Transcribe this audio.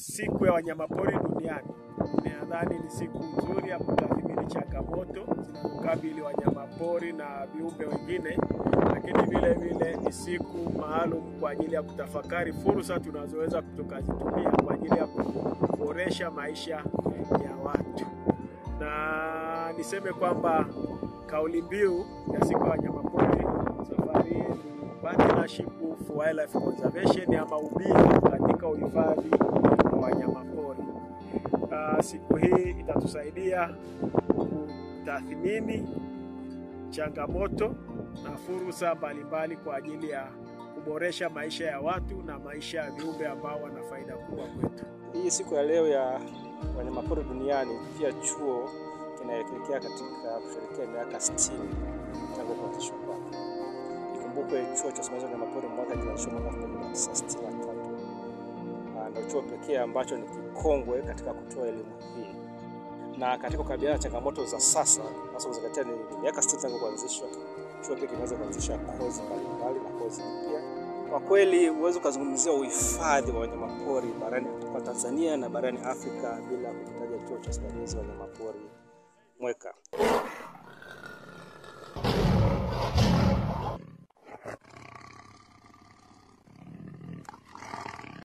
siku ya wanyamapori duniani, nadhani ni siku nzuri ya kutathmini changamoto zinazokabili wanyamapori na viumbe wengine, lakini vile vile ni siku maalum kwa ajili ya kutafakari fursa tunazoweza tukazitumia kwa ajili ya kuboresha maisha ya watu. Na niseme kwamba kauli mbiu ya siku ya wanyamapori safari hii ni Partnership for Wildlife Conservation ama ubia katika uhifadhi wa wanyamapori. Uh, siku hii itatusaidia kutathmini changamoto na fursa mbalimbali kwa ajili ya kuboresha maisha ya watu na maisha ya viumbe ambao wana faida kubwa kwetu. Hii siku ya leo ya wanyamapori duniani, pia chuo kinaelekea katika kusherehekea miaka 60 tangu kuanzishwa kwake. Ikumbukwe chuo cha usimamizi wa wanyamapori mwaka kilianzishwa mwaka 1963 ndio chuo pekee ambacho ni kikongwe katika kutoa elimu hii, na katika kukabiliana na changamoto za sasa, hasa kuzingatia ni miaka 60 tangu kuanzishwa, chuo pia kimeweza kuanzisha kozi mbalimbali na kozi mpya. Kwa kweli huwezi ukazungumzia uhifadhi wa wanyamapori barani kwa Tanzania na barani Afrika bila kutaja chuo cha usimamizi wa wanyamapori Mweka.